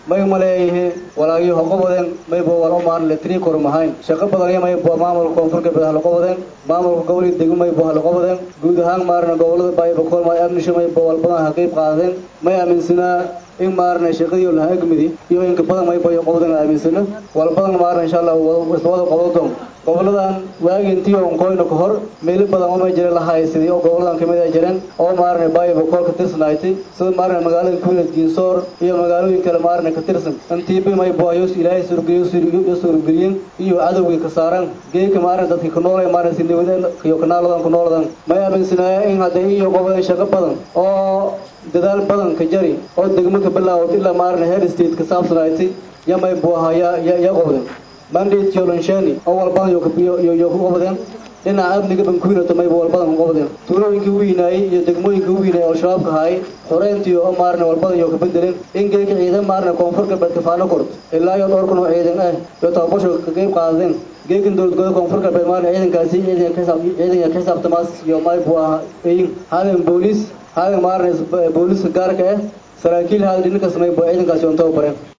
may maleeyihi walaagyo hoqobadeen mayba wala maan letrii korumahayn shaqo badan iyo mayba maamulka koonfur galbeed haloqobadeen maamulka gobolka degmo mayba haloqobadeen guud ahaan maarna gobolada baaybakool may amnisho mayba walbadan ha qayb qaadeen may aaminsanaa in maarna shaqadii lahaa egmidi iyo inka badan mayba iyo qobadan aaminsano walbadan maarna insha allah wada qodo doon goboladan waagi intii onkoyna ka hor meelo badan oo may jira la haysaday oo goboladan kamid ay jireen oo maarna baaybakool ka tirsanaaytay sida maarna magaalada kuwila diinsoor iyo magaalooyin kale maarna ka tirsan intiiba mayba ayos ilaahay surgiyo surgiyo surgiyin iyo cadowgii ka saaran geeka maarna dadka ku noolay maarna si nabadeen iyo kanaaladan ku nooladan may aaminsanaya in hadda iyo gobolada shaqo badan oo dadaal badan ka jari oo degmo ka bilaawd ilaa maarna head state ka saabsanaaytay yamay buaha ya ya qobden mandate yolanshani oo walbadan yo ku qobdeen dhinaca amniga bankuinato mayba walbadan ku qobdeen tuulooyinkii u weynaayey iyo degmooyinkii u weynaayey oo shabaabka haayay xoreyntii oo maarna walbadan yo ka bedelin in geeka ciidan maarna koonfur galbeed kafaano kort ilaa iyo dhowr kun oo ciidan ah iyo tababasho ka qayb qaadeen geekan dowladgooda koonfur galbeed maarna ciidankaasi ciidanka ka xisaabtamaas iyo maybu ah eyin hadan booliis hadan maarna booliiska gaarka ah saraakiil hadan dhinankas mayba ciidankaasi on tababareen